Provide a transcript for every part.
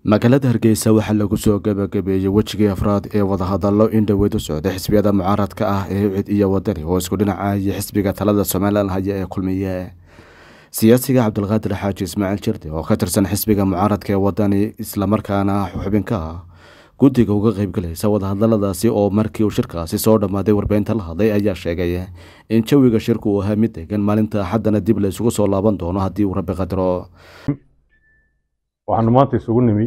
magaalada hargeysa waxaa lagu soo gabagabeeyey wejigii afraad ee wadahadallo in dhoweyd u socday xisbiyada mucaaradka ah ee ucid iyo wadani oo isku dhinacaya xisbiga talada somalilan haya ee kulmiye siyaasiga cabdulqaadir xaaji ismaaciil jirde oo ka tirsan xisbiga mucaaradka ee wadani islamarkaana xubinka ah guddiga uga qeybgalaysa wadahadaladaasi oo markii uu shirkaasi soo dhammaaday warbeynta la hadlay ayaa sheegay in jawiga shirku uu ahaa mid degan maalinta axaddana dib la isugu soo laaban doono haddii uu rabbi qadaro waxaanu maanta isugu nimi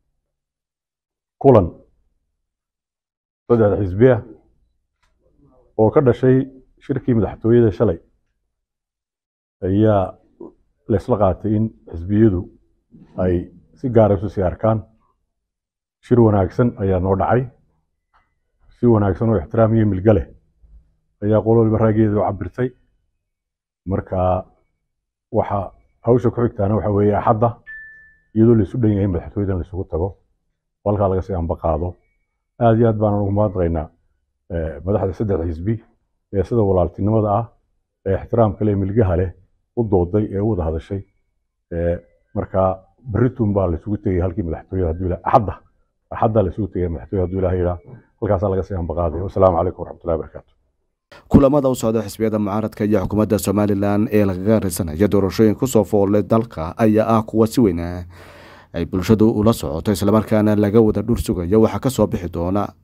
kulan saddex xisbi ah oo ka dhashay shirkii madaxtooyada shalay ayaa laysla qaatay in xisbiyadu ay si gaara isu sii arkaan shir wanaagsan ayaa noo dhacay si wanaagsan oo ixtiraam iyo milga leh ayaa qol waliba raageeda u cabirtay marka waxa hawsha ku xigtaana waxa weeye axadda iyadoo laisu dhan yahay madaxtooyadan laisugu tago oo halkaa laga sii amba qaado aad iyo aad baan ugu mahadnaqaynaa madaxda saddex xisbi ee sida walaaltinimada ah ee ixtiraamka leh milgaha leh u dooday ee u wada hadashay marka berritun baa laisugu tegay halkii madaxtooyada hadduu ilaa axadda axadda laisugu tegay madaxtooyada hadduu ilaha yidhaa halkaasaa laga sii amba qaaday wasalaamu calaykum waraxmatullahi wabarakaatu kulamada u socda xisbiyada mucaaradka iyo xukuumadda somalilan ee lagaga risanaya doorashooyin kusoo foolay dalka ayaa ah kuwa si weyn ay bulshadu ula socoto islamarkaana laga wada dhur sugayo waxaa kasoo bixi doona